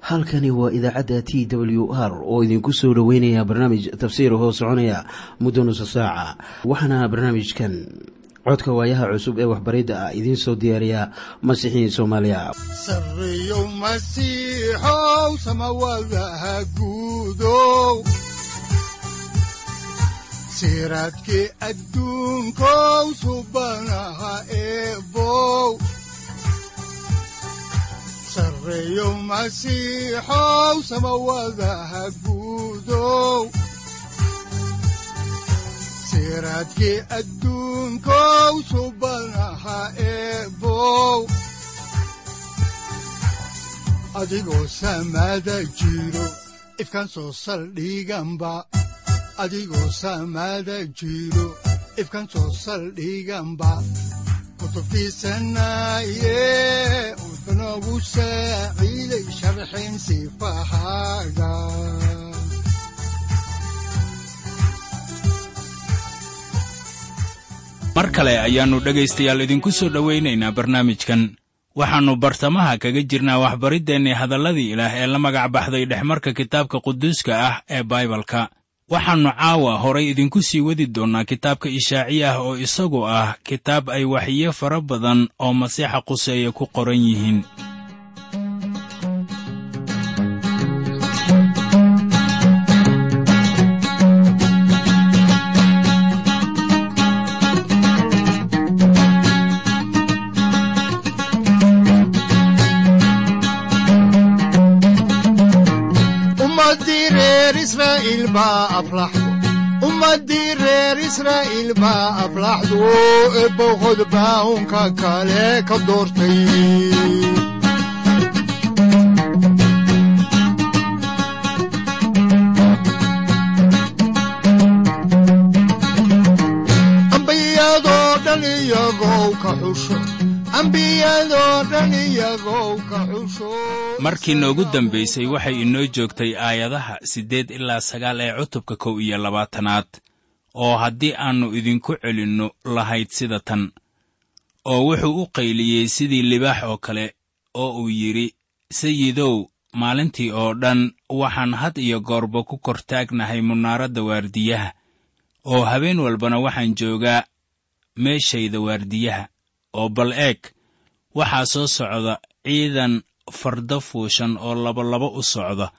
halkani waa idaacadda t w r oo idinku soo dhoweynaya barnaamij tafsiir hoo soconaya muddo nusa saaca waxaana barnaamijkan codka waayaha cusub ee waxbaridda ah idiin soo diyaariya masiixiin soomaaliya sareyow masiixow samawadaha guudow siraadkii adduunkow subanaha eebow sareyow masiixow samawadaha guudow siraadkii adduunkow subanaha eebow adigoo samada jiro ifkan soo saldhiganba adigoo samada jiro ifkan soo saldhiganba kutubtiisanaye udanogu saaciiday sharxin sifahaaga mar kale ayaannu dhegaystayaal idinku soo dhowaynaynaa barnaamijkan waxaannu bartamaha kaga jirnaa waxbariddeenni hadalladii ilaah ee la magac baxday dhexmarka kitaabka quduuska ah ee baibalka waxaannu caawa horay idinku sii wadi doonnaa kitaabka ishaaciya ah oo isagu ah kitaab ay waxiyo fara badan oo masiixa quseeye ku qoran yihiin ummadii reer israa'iil baa aflaxdu eebowqod baahunka kale ka doortay ambiyadoo dhan iyagow ka xusho ambiyadoo dhan iyagow ka xusho markii noogu dambaysay waxay inoo joogtay aayadaha siddeed ilaa sagaal ee cutubka kow iyo labaatanaad oo haddii aannu idinku celinno lahayd sida tan oo wuxuu u qayliyey sidii libaax oo kale oo uu yidhi sayidow maalintii oo dhan waxaan had iyo goorba ku kor taagnahay munaaradda waardiyaha oo habeen walbana waxaan joogaa meeshayda waardiyaha oo bal eeg waxaa soo socda ciidan farda fuushan oo labalaba u socda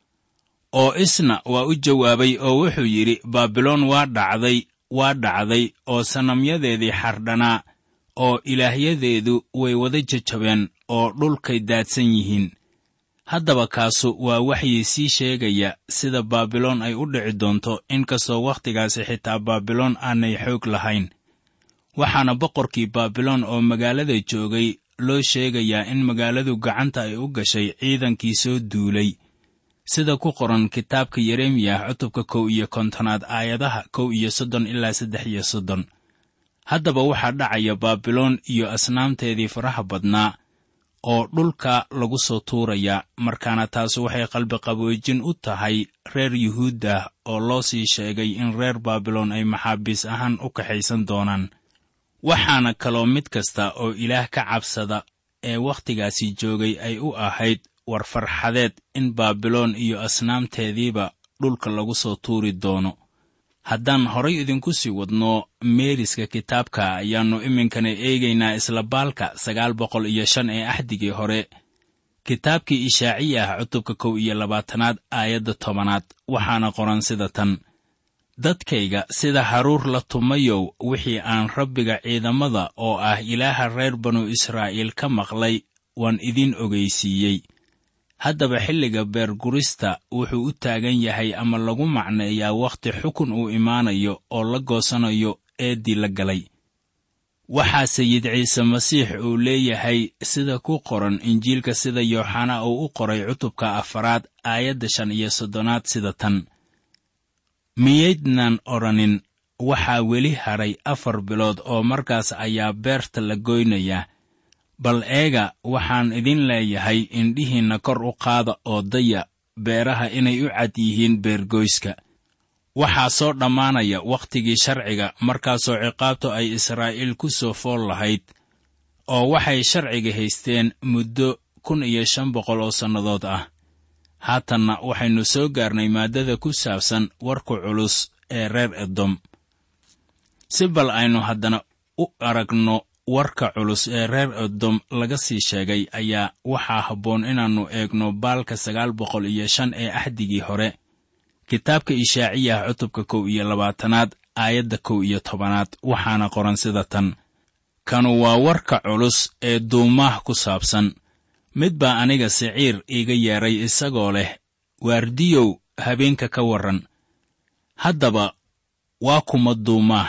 oo isna waa u jawaabay oo wuxuu yidhi baabiloon waa dhacday waa dhacday oo sanamyadeedii xardhanaa oo ilaahyadeedu way wada jajabeen oo dhulkay daadsan yihiin haddaba kaasu waa waxyii sii sheegaya sida baabiloon ay u dhici doonto inkastoo wakhtigaasi xitaa baabiloon aanay xoog lahayn waxaana boqorkii baabiloon oo magaalada joogay loo sheegayaa in magaaladu gacanta ay u gashay ciidankii soo duulay sida ku qoran kitaabka yeremiyah cutubka kow iyo kontonaad aayadaha kow iyo soddon ilaa saddex iyo soddon haddaba waxaa dhacaya baabiloon iyo asnaamteedii faraha badnaa oo dhulka lagu soo tuurayaa markaana taas waxay qalbiqaboojin u tahay reer yuhuuddah oo loo sii sheegay in reer baabiloon ay maxaabiis ahaan u kaxaysan doonaan waxaana kaloo mid kasta oo ilaah ka cabsada ee wakhtigaasi joogay ay u ahayd war farxadeed in baabiloon iyo asnaamteediiba dhulka lagu soo tuuri doono haddaan horay idinku sii wadno meeriska kitaabka ayaannu iminkana eegaynaa isla baalka sagaal boqol iyo shan ee axdigii hore kitaabkii ishaaciya ah cutubka kow iyo labaatanaad aayadda tobanaad waxaana qoran sida tan dadkayga sida haruur la tumayow wixii aan rabbiga ciidamada oo ah ilaaha reer banu israa'iil ka maqlay waan idiin ogaysiiyey haddaba xilliga beergurista wuxuu u taagan yahay ama lagu macneeyaa wakhti xukun uu imaanayo oo la goosanayo eeddii la galay waxaa sayid ciise masiix uu leeyahay sida ku qoran injiilka sida yooxana uu u qoray cutubka afaraad aayadda shan iyo soddonaad sida tan miyaydnan odhanin waxaa weli hadhay afar bilood oo markaas ayaa beerta la goynayaa bal eega waxaan idin leeyahay indhihiinna kor u qaada oo daya beeraha inay u cad yihiin beergoyska waxaa soo dhammaanaya wakhtigii sharciga markaasoo ciqaabtu ay israa'iil ku soo fool lahayd oo waxay sharciga haysteen muddo kun iyo shan boqol oo sannadood ah haatanna waxaynu soo gaarnay maaddada ku saabsan warka culus ee reer edom si bal aynu haddana u aragno warka culus ee reer edom laga sii sheegay ayaa waxaa habboon inaannu eegno baalka sagaal boqol iyo shan ee axdigii hore kitaabka ishaaciyah cutubka kow iyo labaatanaad aayadda kow iyo tobanaad waxaana qoran sida tan kanu waa warka culus ee duumaah ku saabsan mid baa aniga siciir iiga yeedhay isagoo leh waardiyow habeenka ka warran haddaba waa kuma duumaah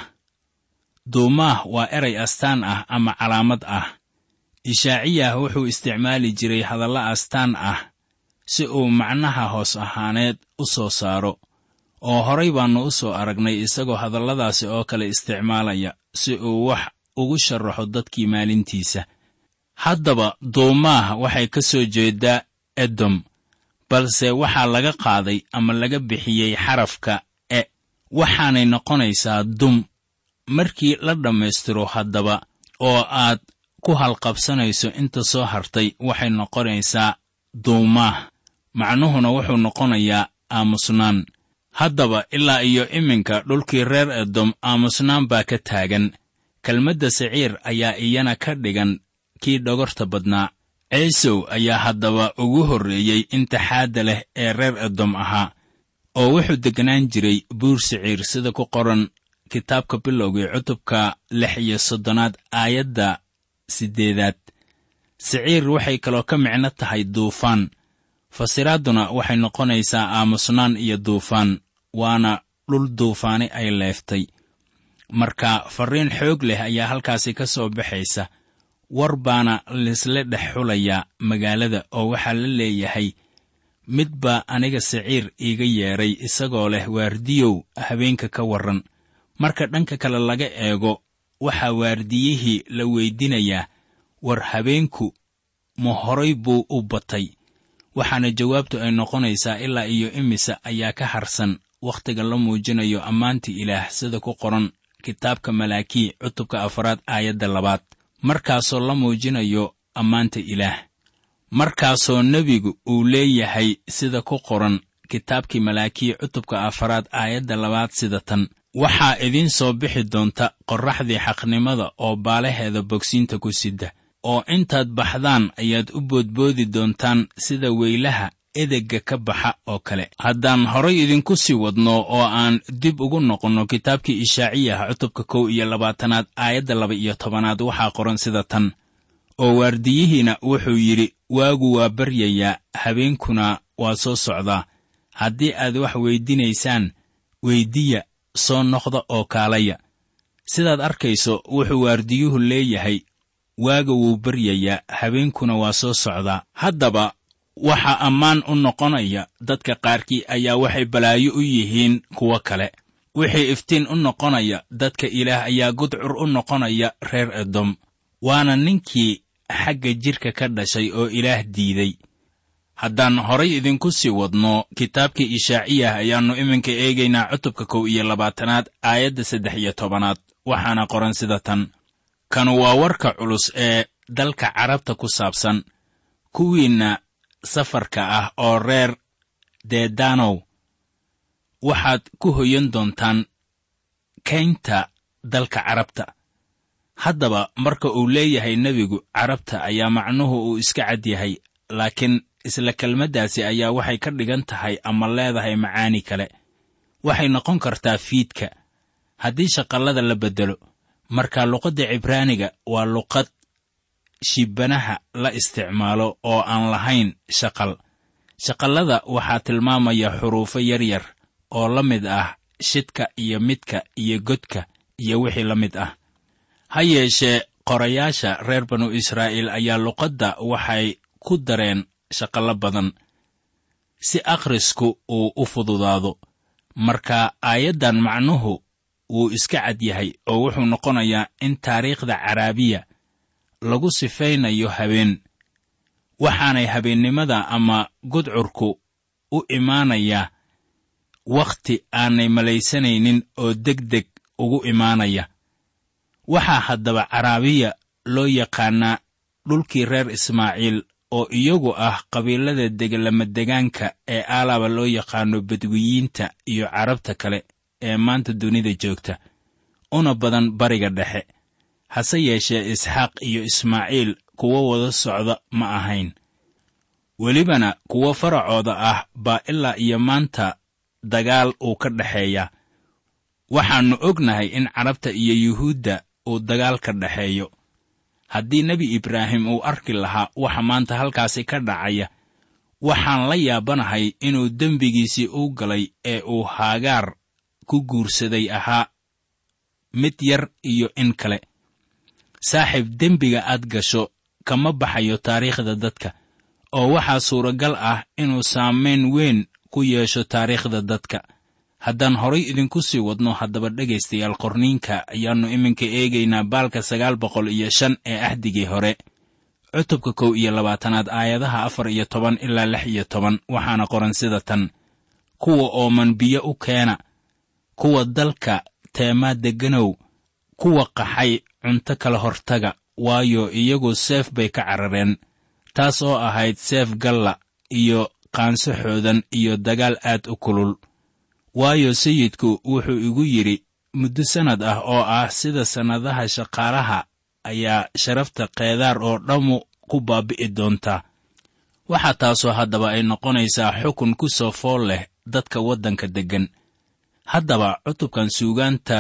duumaah waa eray astaan ah ama calaamad ah ishaaciyah wuxuu isticmaali jiray hadalla astaan ah si uu macnaha hoos ahaaneed u soo saaro oo horay baannu u soo aragnay isagoo hadalladaasi oo kale isticmaalaya si uu wax ugu sharaxo dadkii maalintiisa haddaba duumaah waxay ka soo jeedaa edom balse waxaa laga qaaday ama laga bixiyey xarafka e waxaanay noqonaysaa dum markii la dhammaystiro haddaba oo aad ku halqabsanayso inta soo hartay waxay noqonaysaa duumaah macnuhuna wuxuu noqonayaa aamusnaan haddaba ilaa iyo iminka dhulkii reer edom aamusnaan baa ka taagan kelmadda siciir ayaa iyana ka dhigan kii dhogorta badnaa ciisow ayaa haddaba ugu horreeyey intixaadda leh ee reer edom ahaa oo wuxuu degganaan jiray buur siciir sida ku qoran kitaabka bilowgii cutubka lix iyo soddonaad aayadda siddeedaad siciir waxay kaloo ka micno tahay duufaan fasiraadduna waxay noqonaysaa aamusnaan iyo duufaan waana dhul duufaani ay leeftay marka farriin xoog leh ayaa halkaasi ka soo baxaysa war baana laisla dhex xulayaa magaalada oo waxaa la leeyahay mid baa aniga siciir iiga yeedhay isagoo leh waardiyow habeenka ka warran marka dhanka kale laga eego waxaa waardiyihii la weydinayaa war habeenku ma horay buu u batay waxaana jawaabtu ay noqonaysaa ilaa iyo imisa ayaa ka harsan wakhtiga la muujinayo ammaanta ilaah sida ku qoran kitaabka malaakii cutubka afaraad aayadda labaad markaasoo la muujinayo ammaanta ilaah markaasoo nebigu uu leeyahay sida ku qoran kitaabkii malaakii cutubka afaraad aayadda labaad sida tan waxaa idiin soo bixi doonta qorraxdii xaqnimada oo baalaheeda bogsiinta ku sidda oo intaad baxdaan ayaad u boodboodi doontaan sida weylaha edegga ka baxa oo kale haddaan horay idinku sii wadno oo aan dib ugu noqonno kitaabkii ishaaciyaha cutubka kow iyo labaatanaad aayadda laba iyo tobanaad waxaa qoran sida tan oo waardiyihiina wuxuu yidhi waagu waa baryayaa habeenkuna waa soo socdaa haddii aad wax weydinaysaan weyddiya soo noqda oo kaalaya sidaad arkayso wuxuu waardiyuhu leeyahay waaga wuu baryayaa habeenkuna waa soo socdaa haddaba waxaa ammaan u noqonaya dadka qaarkii ayaa waxay balaayo u yihiin kuwo kale wixii iftiin u noqonaya dadka ilaah ayaa gudcur u noqonaya reer edom waana ninkii xagga jidhka ka dhashay oo ilaah diiday haddaan horay idinku sii wadno kitaabkii ishaaciyah ayaannu iminka eegaynaa cutubka kow iyo labaatanaad aayadda saddex iyo tobanaad waxaana qoran sida tan kanu waa warka culus ee dalka carabta ku saabsan kuwiinna safarka ah oo reer dedanow waxaad ku hoyan doontaan kaynta dalka carabta haddaba marka uu leeyahay nebigu carabta ayaa macnuhu uu iska cad yahay laakiin isla kelmaddaasi ayaa waxay ka dhigan tahay ama leedahay macaani kale waxay noqon kartaa fiidka haddii shaqallada la beddelo marka luqadda cibraaniga waa luqad shibanaha la isticmaalo oo aan lahayn shaqal shaqallada waxaa tilmaamaya xuruufo yaryar oo la mid ah shidka iyo midka iyo godka iyo wixii la mid ah ha yeeshee qorayaasha reer banu israa'iil ayaa luqadda waxay ku dareen shaqallo badan si akhrisku uu u fududaado marka aayaddan macnuhu wuu iska cad yahay oo wuxuu noqonayaa in taariikhda caraabiya lagu sifaynayo habeen waxaanay habeennimada ama gudcurku u imaanayaa wakhti aanay malaysanaynin oo deg deg ugu imaanaya waxaa haddaba caraabiya loo yaqaannaa dhulkii reer ismaaciil oo iyagu ah qabiilada degelamadegaanka ee aalaba loo yaqaano badwiyiinta iyo carabta kale ee maanta dunida joogta una badan bariga dhexe hase yeeshee isxaaq iyo ismaaciil kuwo wada socda ma ahayn welibana kuwo faracooda ah baa ilaa iyo maanta dagaal uu ka dhexeeya waxaannu ognahay in carabta iyo yuhuudda uu dagaal ka dhexeeyo haddii nebi ibraahim uu arki lahaa waxa maanta halkaasi ka dhacaya waxaan la yaabanahay inuu dembigiisii u galay ee uu haagaar ku guursaday ahaa mid yar iyo in kale saaxiib dembiga aad gasho kama baxayo taariikhda dadka oo waxaa suuragal ah inuu saamayn weyn ku yeesho taariikhda dadka haddaan horay idinku sii wadno haddaba dhegaystayaal qorniinka ayaannu iminka eegaynaa baalka sagaal boqol iyo shan ee ahdigii hore cutubka kow iyo labaatanaad aayadaha afar iyo toban ilaa lix iyo toban waxaana qoran sida tan kuwa ooman biyo u keena kuwa dalka teemaa degganow kuwa qaxay cunto kala hortaga waayo iyagu seef bay ka carareen taas oo ahayd seef galla iyo qaanso xoodan iyo dagaal aad u kulul waayo sayidku wuxuu igu yidhi muddo sannad ah oo ah sida sannadaha shaqaalaha ayaa sharafta keedaar oo dhammu ku baabi'i doontaa waxaa taasoo haddaba ay noqonaysaa xukun ku soo fool leh dadka waddanka deggan haddaba cutubkan suugaanta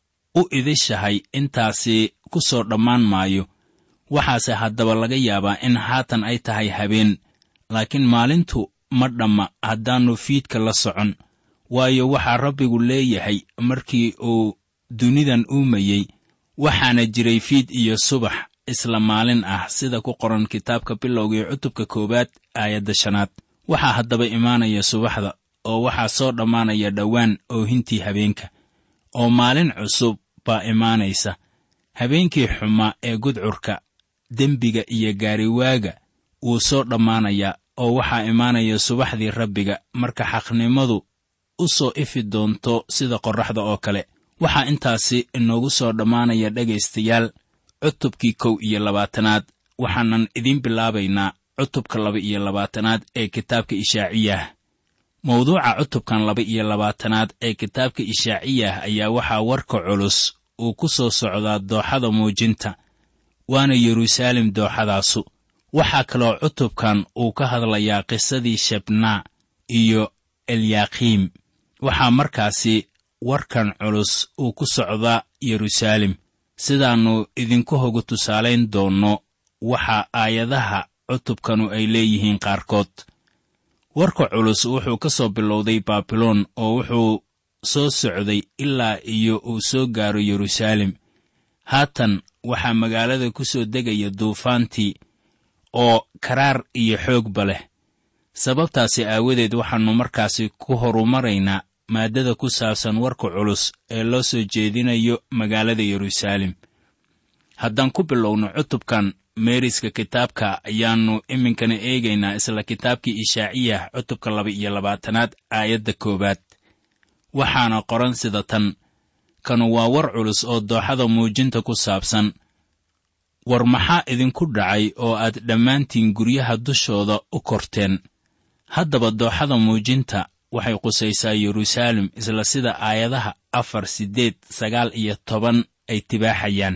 u idishahay intaasi ku soo dhammaan maayo waxaase haddaba laga yaabaa in haatan ay tahay habeen laakiin maalintu ma dhamma haddaannu fiidka la socon waayo waxaa rabbigu leeyahay markii uu dunidan uumayey waxaana jiray fiid iyo subax isla maalin ah sida ku qoran kitaabka bilowgii cutubka koowaad aayadda shanaad waxaa haddaba imaanaya subaxda oo waxaa soo dhammaanaya dhowaan oohintii habeenka oo maalin cusub baa imaanaysa habeenkii xumaa ee gudcurka dembiga iyo gaariwaaga wuu soo dhammaanayaa oo waxaa imaanaya subaxdii rabbiga marka xaqnimadu u soo ifi doonto sida qorraxda oo kale waxaa intaasi inoogu soo dhammaanaya dhegaystayaal cutubkii kow iyo labaatanaad waxaanan idiin bilaabaynaa cutubka laba iyo labaatanaad ee kitaabka ishaaciyah mawduuca cutubkan laba iyo labaatanaad ee kitaabka ishaaciyah ayaa waxaa warka culus uu ku soo socdaa dooxada muujinta waana yeruusaalem dooxadaasu waxaa kaloo cutubkan uu ka hadlayaa qisadii shebnaa iyo elyakiim waxaa markaasi warkan culus uu ku socdaa yeruusaalem sidaannu idinku hoga tusaalayn doonno waxa aayadaha cutubkanu ay leeyihiin qaarkood warka culus wuxuu ka soo bilowday baabiloon oo wuxuu soo socday ilaa iyo uu soo gaaro yeruusaalem haatan waxaa magaalada ku soo degaya duufaantii oo karaar iyo xoogba leh sababtaasi aawadeed waxaannu markaasi ku horumaraynaa maaddada ku saabsan warka culus ee loo soo jeedinayo magaalada yeruusaalem haddaan ku bilowno cutubkan meeriska kitaabka ayaannu iminkana eegaynaa isla kitaabkii ishaaciyah cutubka laba iyo labaatanaad aayadda koowaad waxaana qoran sida tan kanu waa war culus oo dooxada muujinta ku saabsan war maxaa idinku dhacay oo aad dhammaantiin guryaha dushooda u korteen haddaba dooxada muujinta waxay qusaysaa yeruusaalem isla sida aayadaha afar siddeed sagaal iyo toban ay tibaaxayaan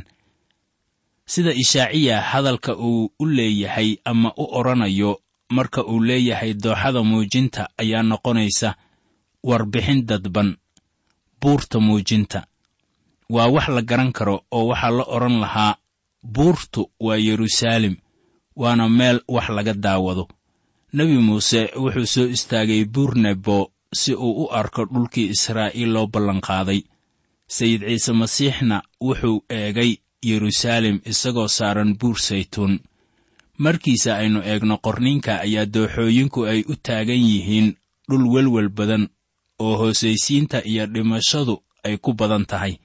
sida ishaaciya hadalka uu u leeyahay ama u odhanayo marka uu leeyahay dooxada muujinta ayaa noqonaysa warbixin dadban buurta muujinta waa wax la garan karo oo waxaa la odhan lahaa buurtu waa yeruusaalem waana meel wax laga daawado nebi muuse wuxuu soo istaagay buur nebo si uu u arko dhulkii israa'iil loo ballanqaaday sayid ciise masiixna wuxuu eegay yeruusaalem isagoo saaran buur saytuun markiisa aynu eegno qorniinka ayaa dooxooyinku ay u taagan yihiin dhul welwel badan oo hoosaysiinta iyo dhimashadu ay ku badan tahay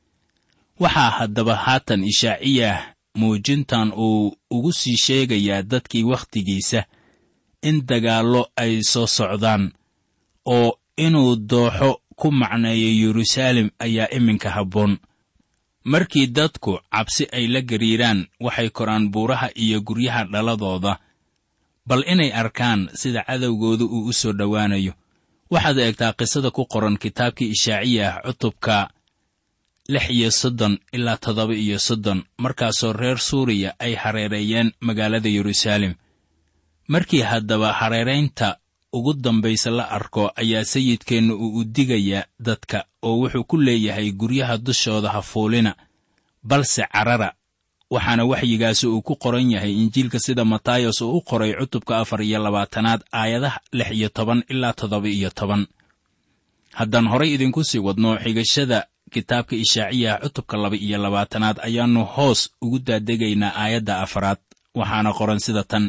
waxaa haddaba haatan ishaaciyah muujintan uu ugu sii sheegayaa dadkii wakhtigiisa in dagaallo ay soo socdaan oo inuu dooxo ku macneeyo yeruusaalem ayaa iminka habboon markii dadku cabsi ay la gariiraan waxay koraan buuraha iyo guryaha dhaladooda bal inay arkaan sida cadowgooda uu u soo dhowaanayo waxaad eegtaa qisada ku qoran kitaabkii ishaaciya ah cutubka lix iyo soddon ilaa toddoba iyo soddon markaasoo reer suuriya ay hareereeyeen magaalada yeruusaalem markii haddaba hareeraynta ugu dambaysa la arko ayaa sayidkeenna uu u digayaa dadka oo wuxuu ku leeyahay guryaha dushooda ha fuulina balse carara waxaana waxyigaasi uu ku qoran yahay injiilka sida matayos uu u qoray cutubka afar iyo labaatanaad aayadaha lix iyo toban ilaa toddoba iyo toban haddaan horay idinku sii wadno xigashada kitaabka ishaaciyaha cutubka laba iyo labaatanaad ayaannu hoos ugu daadegaynaa aayadda afaraad waxaana qoran sida tan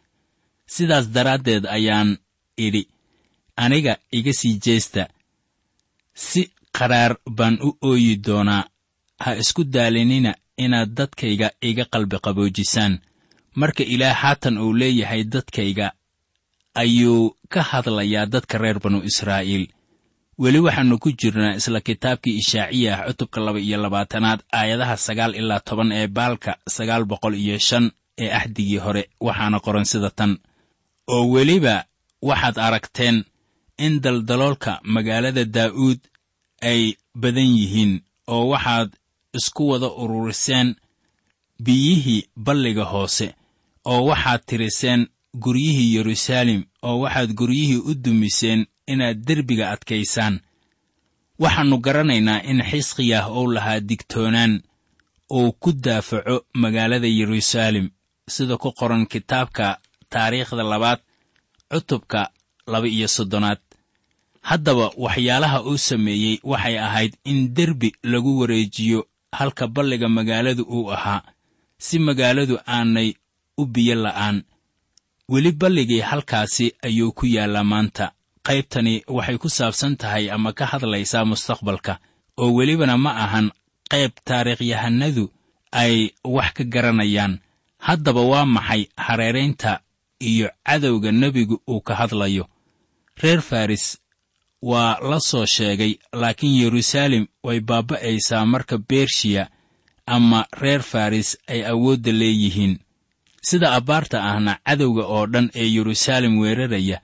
sidaas daraaddeed ayaan idhi aniga iga sii jeesta si qaraar baan u ooyi doonaa ha isku daalinina inaad dadkayga iga qalbi qaboojisaan marka ilaah haatan uu leeyahay dadkayga ayuu ka hadlayaa dadka reer banu israa'iil weli waxaannu ku jirnaa isla kitaabkii ishaaciya ah cutubka laba iyo labaatanaad aayadaha sagaal ilaa toban ee baalka sagaal boqol iyo shan ee axdigii hore waxaana qoran sida tan oo weliba waxaad aragteen in daldaloolka magaalada daa'uud ay badan yihiin oo waxaad isku wada ururiseen biyihii balliga hoose oo waxaad tiriseen guryihii yeruusaalem oo waxaad guryihii u dumiseen inaad derbiga adkaysaan waxaannu garanaynaa in xisqiyah uu lahaa digtoonaan uu ku daafaco magaalada yeruusaalem sida ku qoran kitaabka taariikhda labaad cutubka laba iyo soddonaad haddaba waxyaalaha uu sameeyey waxay ahayd in derbi lagu wareejiyo halka balliga magaaladu uu ahaa si magaaladu aanay u biyo la'aan weli balligii halkaasi ayuu ku yaallaa maanta qaybtani waxay ku saabsan tahay ama ka hadlaysaa mustaqbalka oo welibana ma ahan qayb taariikhyahanadu ay wax ka garanayaan haddaba waa maxay hareeraynta iyo cadowga nebigu uu ka hadlayo reer faris waa la soo sheegay laakiin yeruusaalem way baaba'aysaa marka bershiya ama reer faris ay awoodda leeyihiin sida abbaarta ahna cadowga oo dhan ee yeruusaalem weeraraya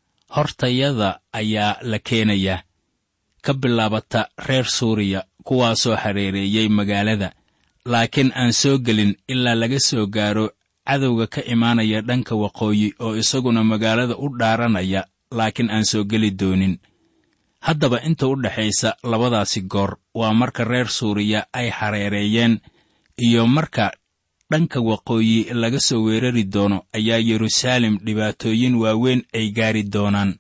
hortayada ayaa la keenayaa ka bilaabata reer suuriya kuwaasoo hareereeyey magaalada laakiin aan soo gelin ilaa laga soo gaaro cadowga ka imaanaya dhanka waqooyi oo isaguna magaalada u dhaaranaya laakiin aan soo geli doonin haddaba inta u dhexaysa labadaasi goor waa marka reer suuriya ay hareereeyeen iyo marka dhanka waqooyi laga soo weerari doono ayaa yeruusaalem dhibaatooyin waaweyn ay gaari doonaan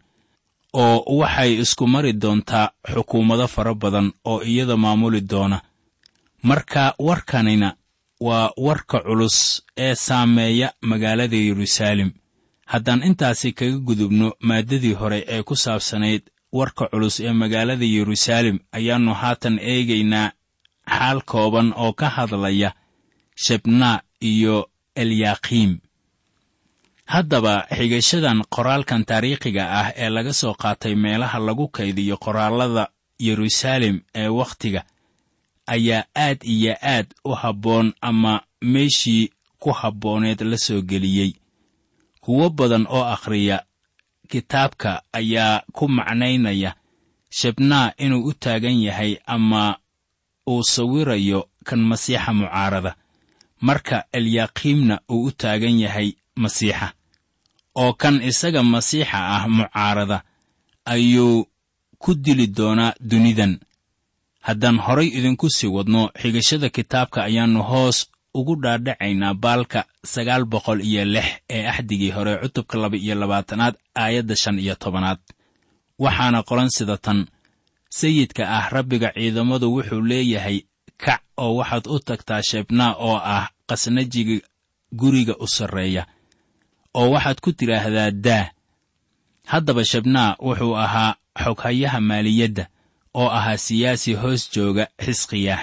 oo waxay isku mari doontaa xukuumado fara badan oo iyada maamuli doona marka warkanina waa warka culus ee saameeya magaalada yeruusaalem haddaan intaasi kaga gudubno maaddadii hore ee ku saabsanayd warka culus ee magaalada yeruusaalem ayaannu haatan eegaynaa xaal kooban oo ka hadlaya shebnaa iyo elyakiim haddaba xigashadan qoraalkan taariikhiga ah ee laga soo qaatay meelaha lagu kaydiyo qoraallada yeruusaalem ee wakhtiga ayaa aad iyo aad u habboon ama meeshii ku habbooneed la soo geliyey kuwo badan oo akhriya kitaabka ayaa ku macnaynaya shebnaa inuu u taagan yahay ama uu sawirayo kan masiixa mucaarada marka elyakiimna uu u taagan yahay masiixa oo kan isaga masiixa ah mucaarada ayuu ku dili doonaa dunidan haddaan horay idinku sii wadno xigashada kitaabka ayaannu hoos ugu dhaadhacaynaa baalka sagaal boqol iyo lix ee axdigii hore cutubka laba iyo labaatanaad aayadda shan iyo tobanaad waxaana qoran sida tan sayidka ah rabbiga ciidamadu wuxuu leeyahay kac oo waxaad u tagtaa shebnaa oo ah qasnajiga guriga u sarreeya oo waxaad ku tidhaahdaa daa haddaba shebnaa wuxuu ahaa xoghayaha maaliyadda oo ahaa siyaasi hoos jooga xisqiyah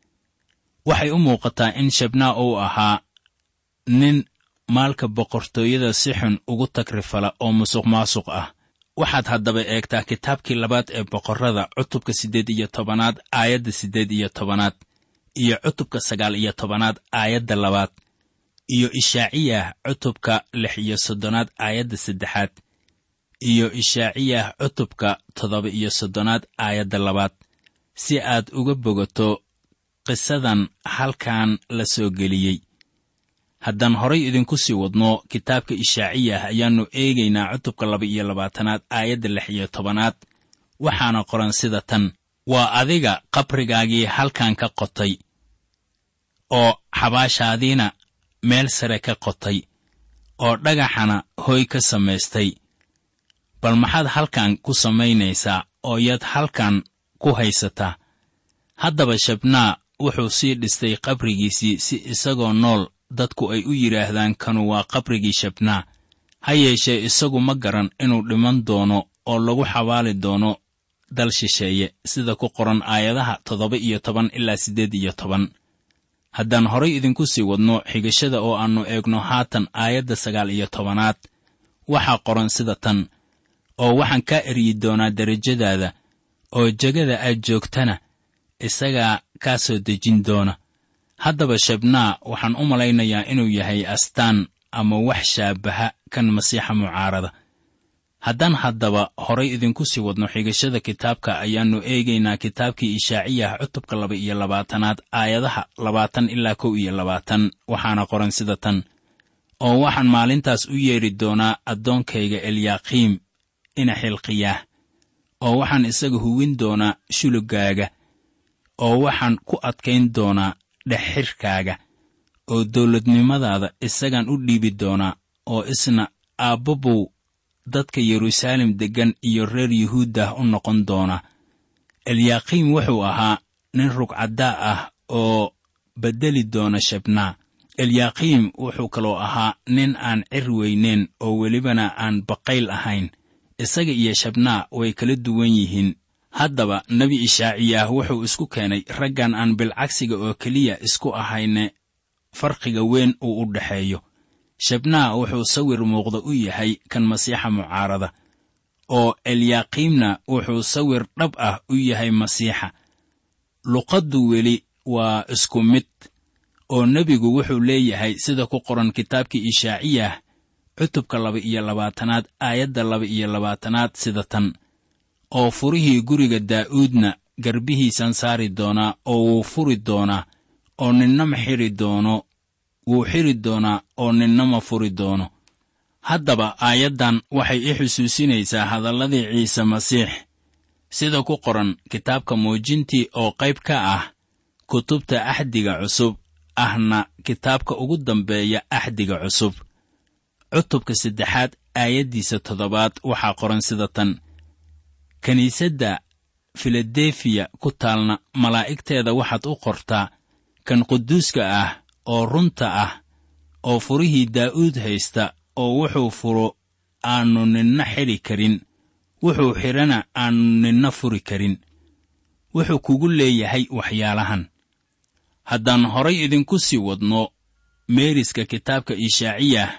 waxay u muuqataa in shebnaa uu ahaa nin maalka boqortooyada si xun ugu tagrifala oo musuq maasuq ah waxaad haddaba eegtaa kitaabkii labaad ee boqorrada cutubka siddeed iyo tobanaad aayadda siddeed iyo tobanaad iyo cutubka sagaal iyo tobanaad aayadda labaad iyo ishaaciyah cutubka lix iyo soddonaad aayadda saddexaad iyo ishaaciyah cutubka toddoba iyo soddonaad aayadda labaad si aad uga bogato qisadan halkan la soo geliyey haddaan horay idinku sii wadno kitaabka ishaaciyah ayaannu eegaynaa cutubka laba iyo labaatanaad aayadda lix iyo tobanaad waxaana qoran sida tan waa adiga qabrigaagii halkan ka qotay oo xabaashaadiina meel sare ka qotay oo dhagaxana hooy ka samaystay bal maxaad halkan ku samaynaysaa oo yaad halkan ku haysataa haddaba shabnaa wuxuu sii dhistay qabrigiisii si isagoo nool dadku ay u yidhaahdaan kanu waa qabrigii shabnaa ha yeeshee isagu ma garan inuu dhiman doono oo lagu xabaali doono dal shisheeye sida ku qoran aayadaha toddoba iyo toban ilaa siddeed iyo toban haddaan horay idinku sii wadno xigashada oo aannu eegno haatan aayadda sagaal iyo tobanaad waxaa qoran sida tan oo waxaan kaa eryi doonaa derajadaada oo jegada aad joogtana isagaa kaa soo dejin doona haddaba shabnaa waxaan u malaynayaa inuu yahay astaan ama wax shaabaha kan masiixa mucaarada haddaan haddaba horay idinku sii wadno xigashada kitaabka ayaannu eegaynaa kitaabkii ishaaciyah cutubka laba iyo labaatanaad aayadaha labaatan ilaa kow iyo labaatan waxaana qoran sida tan oo waxaan maalintaas u yeedhi doonaa addoonkayga elyaqiim ina xilqiyaah oo waxaan isaga huwin doonaa shulugaaga oo waxaan ku adkayn doonaa dhexxirkaaga oo dawladnimadaada isagaan u dhiibi doonaa oo isna aabbabow dadka yeruusaalem deggan iyo reer yuhuuddah u noqon doona elyaqiim wuxuu ahaa nin rugcaddaa ah oo beddeli doona shabnaa elyaqiim wuxuu kaloo ahaa nin aan cir weyneyn oo welibana aan baqayl ahayn isaga iyo shabnaa way kala duwan yihiin haddaba nebi ishaaciyaah wuxuu isku keenay raggan aan bilcagsiga oo keliya isku ahayne farqiga weyn uu u dhexeeyo shabnaa wuxuu sawir muuqda u yahay kan masiixa mucaarada oo elyaqiimna wuxuu sawir dhab ah u yahay masiixa luqaddu weli waa isku mid oo nebigu wuxuu leeyahay sida ku qoran kitaabkii ishaaciyah cutubka laba iyo labaatanaad aayadda laba iyo labaatanaad sida tan oo furihii guriga daa'uudna garbihiisan saari doonaa oo wuu furi doonaa oo ninna ma xidhi doono wuu xidhi doonaa oo ninna ma furi doono haddaba aayaddan waxay i xusuusinaysaa hadalladii ciise masiix sida ku qoran kitaabka muujintii oo qayb ka ah kutubta axdiga cusub ahna kitaabka ugu dambeeya axdiga cusub cutubka saddexaad aayaddiisa toddobaad waxaa qoran sida tan kiniisadda filadefiya ku taalna malaa'igteeda waxaad u qortaa kan quduuska ah oo runta ah oo furihii daa'uud haysta oo wuxuu furo aannu ninna xidhi karin wuxuu xidhana aannu ninna furi karin wuxuu kugu leeyahay waxyaalahan haddaan horay idinku sii wadno meeriska kitaabka ishaaciyah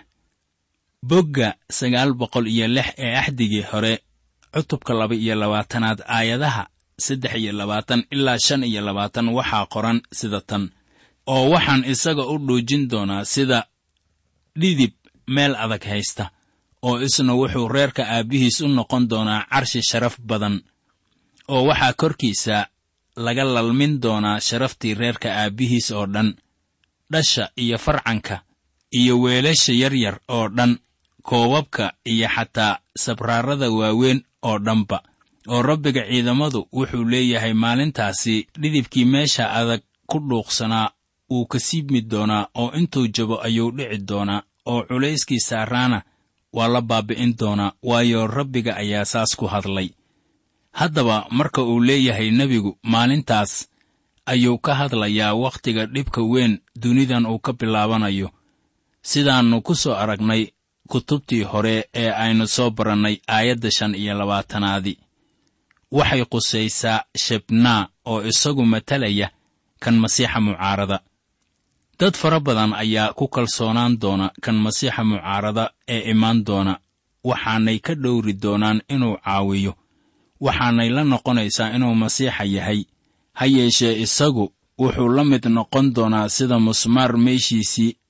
bogga sagaal boqol iyo lix ee axdigii hore cutubka laba iyo labaatanaad aayadaha saddex iyo labaatan ilaa shan iyo labaatan waxaa qoran sida tan oo waxaan isaga u dhuujin doonaa sida dhidib meel adag haysta oo isna wuxuu reerka aabbihiis u noqon doonaa carshi sharaf badan oo waxaa korkiisa laga lalmin doonaa sharaftii reerka aabbihiis oo dhan dhasha iyo farcanka iyo weelasha yaryar oo dhan koobabka iyo xataa sabraarada waaweyn oo dhanba oo rabbiga ciidamadu wuxuu leeyahay maalintaasi dhidibkii meesha adag ku dhuuqsanaa wuu ka siibmi doonaa oo intuu jabo ayuu dhici doonaa oo culayskii saaraana waa la baabi'in doonaa waayo rabbiga ayaa saas ku hadlay haddaba marka uu leeyahay nebigu maalintaas ayuu ka hadlayaa wakhtiga dhibka weyn dunidan uu ka bilaabanayo sidaannu ku soo aragnay kutubtii hore ee aynu soo barannay aayadda shan iyo labaatanaadi waxay qusaysaa shebnaa oo isagu matalaya kan masiixa mucaarada dad fara badan ayaa ku kalsoonaan doona kan masiixa mucaarada ee imaan doona waxaanay ka dhowri doonaan inuu caawiyo waxaanay la noqonaysaa inuu masiixa yahay ha yeeshee isagu wuxuu la mid noqon doonaa sida musmaar meeshiisii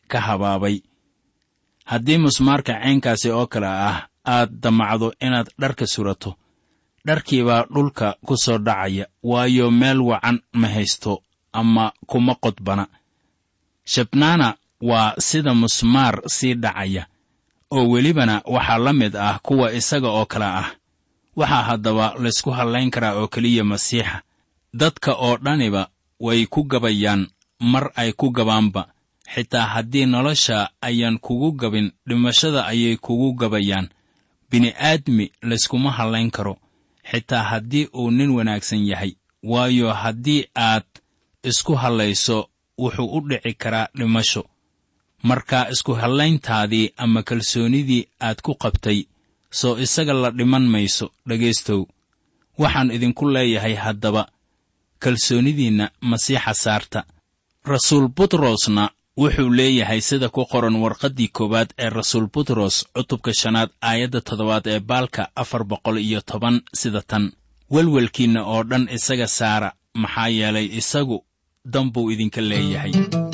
ka habaabay haddii musmaarka caynkaasi oo kale ah aad damacdo inaad dharka surato dharkiibaa dhulka ku soo dhacaya waayo meel wacan ma haysto ama kuma qodbana shabnaana waa sida musmaar sii dhacaya oo welibana waxaa la mid ah kuwa isaga oo kale ah waxaa haddaba laysku hallayn karaa oo keliya masiixa dadka oo dhaniba way ku gabayaan mar ay ku gabaanba xitaa haddii nolosha ayaan kugu gabin dhimashada ayay kugu gabayaan bini'aadmi layskuma hallayn karo xitaa haddii uu nin wanaagsan yahay waayo haddii aad isku hallayso wuxuu u dhici karaa dhimasho marka isku hallayntaadii ama kalsoonidii aad ku qabtay soo isaga la dhiman mayso dhegaystow waxaan idinku leeyahay haddaba kalsoonidiinna masiixa saarta rasuul butrosna wuxuu leeyahay sida ku qoran warqaddii koowaad ee rasuul butros cutubka shanaad aayadda toddobaad ee baalka afar boqol iyo toban sida tan welwelkiinna oo dhan isaga saara maxaa yeelay isagu dan buu idinka leeyahay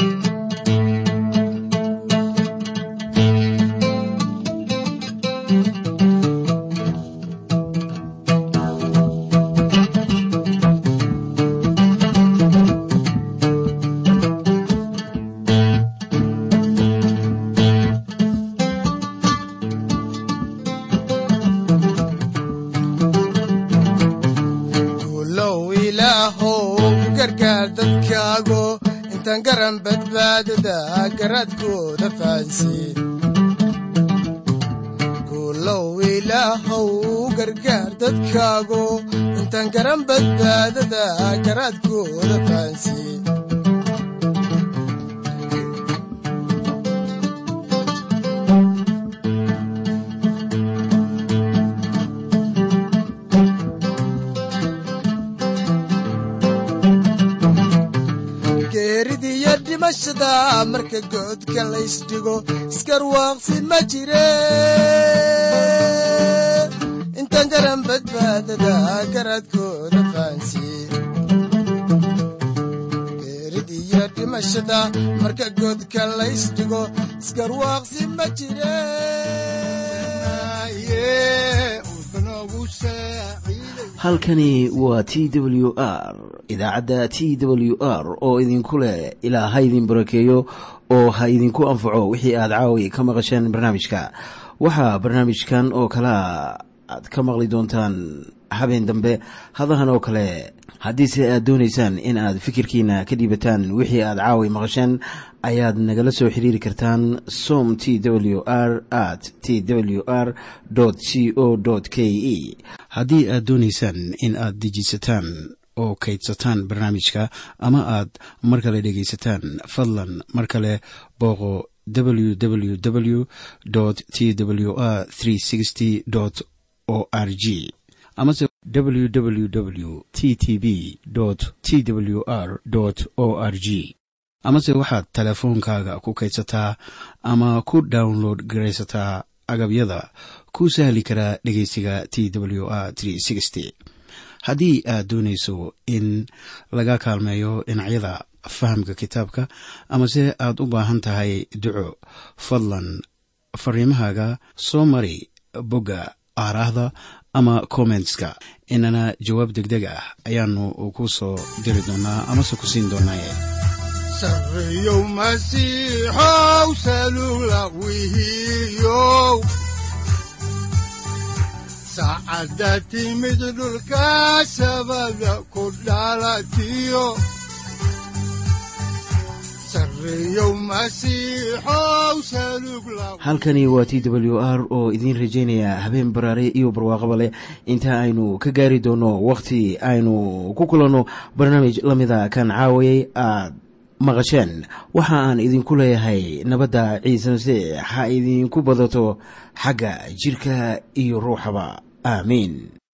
guulow ilaahow gargaar dadkaago intaan garan badbaadada garaadkooda fahansiin guulow ilaahow gargaar dadkaago intaan garan badbaadada garaadkooda fahansiin geeridiyo dhimashada marka goodka laysdhigo iskarwaaqsi ma jire intaan garan badbaadada garaadkooda fahansiin geeridiyo dhimashada marka goodka laysdhigo iskarwaaqsi ma jire halkani waa t w r idaacadda t w r oo idinku leh ilaa ha idin barakeeyo oo ha idinku anfaco wixii aad caawi ka maqasheen barnaamijka waxaa barnaamijkan oo kalea aad ka maqli doontaan habeen dambe hadahan oo kale haddiise aad doonaysaan in aad fikirkiina ka dhiibataan wixii aad caawi maqasheen ayaad nagala soo xiriiri kartaan som t w r at t w r c o k e haddii aad doonaysaan in aad dejisataan oo kaydsataan barnaamijka ama aad mar kale dhegaysataan fadlan mar kale booqo www t w r o r g amase www t t b t w r o r g amase waxaad teleefoonkaaga ku kaydsataa ama ku download garaysataa agabyada ku sahli karaa dhegeysiga t w r haddii aad doonayso in laga kaalmeeyo dhinacyada fahamka kitaabka amase aad u baahan tahay duco fadlan fariimahaaga soo mari bogga aaraahda ama kommentska inana jawaab degdeg ah ayaanu ku soo diri doonaa amase ku siin doonaaye sarreyow masiixow salugla wihiyow saacadda timid dhulka sabada ku dhalatiyo sarreyow masiixow salugla halkani waa t w r oo idiin rajaynaya habeen baraare iyo barwaaqaba leh inta aynu ka gaari doono wakhti aynu ku kulanno barnaamij la mida kan caawayay aad maqasheen waxa aan idinku leeyahay nabadda ciise masiix ha idinku badato xagga jidhka iyo ruuxaba aamiin